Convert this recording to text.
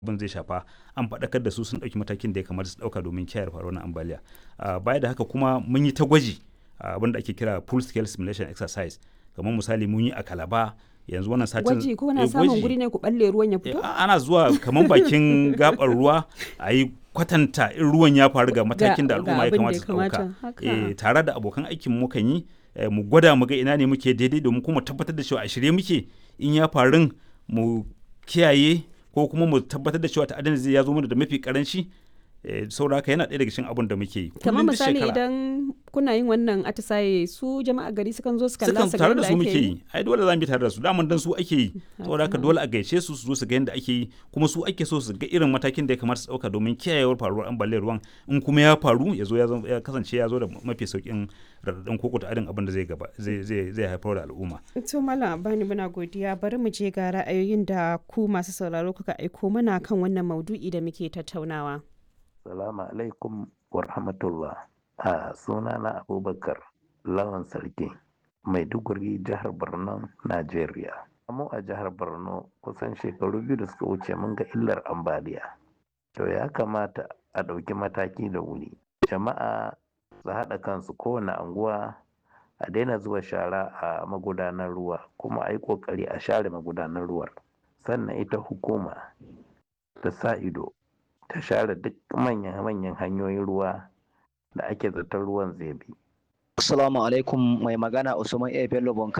abin zai shafa an faɗakar da su sun ɗauki matakin da ya kamata su ɗauka domin kiyaye faruwar ambaliya baya da haka kuma mun yi ta gwaji abin da ake kira full scale simulation exercise kamar misali mun yi a kalaba yanzu wannan satin gwaji ko na samun guri ne ku balle ruwan ya fito ana zuwa kamar bakin gabar ruwa a yi kwatanta in ruwan ya faru ga matakin da al'umma ya kamata su ɗauka tare da abokan aikin mu kan yi mu gwada mu ga ina ne muke daidai domin kuma tabbatar da cewa a shirye muke in ya faru mu kiyaye ko kuma mu tabbatar da cewa ta'addan zai ya zo mana da mafi karanci saboda haka yana ɗaya daga cikin abin da muke yi kamar misali idan kuna yin wannan atisaye su jama'a gari sukan zo su kalla su tare da su muke yi ai dole za mu bi tare da su daman dan su ake yi saboda haka dole a gaice su su zo su ga yadda ake yi kuma su ake so su ga irin matakin da ya kamata su dauka domin kiyayewar faruwar ambaliyar ruwan in kuma ya faru ya zo ya kasance ya zo da mafi saukin radadin koko ta'adin abin da zai gaba zai haifar da al'umma to malam bani muna godiya bari mu je ga ra'ayoyin da ku masu sauraro kuka aiko mana kan wannan maudu'i da muke tattaunawa Salamu alaikum wa rahmatullah. A suna na Abubakar Lawan Sarki, Maiduguri, jihar Borno, Najeriya. Mu a jihar Borno kusan shekaru biyu da suka wuce mun ga illar ambaliya. To ya kamata a ɗauki mataki da wuri. Jama'a su haɗa kansu kowane anguwa a daina zuwa shara a magudanar ruwa kuma a yi ƙoƙari a share magudanar ruwar. Sannan ita hukuma ta sa ido ta share duk manyan-manyan hanyoyin ruwa da ake zaton ruwan zai bi. Assalamu alaikum mai magana Usman A. Bello Bonka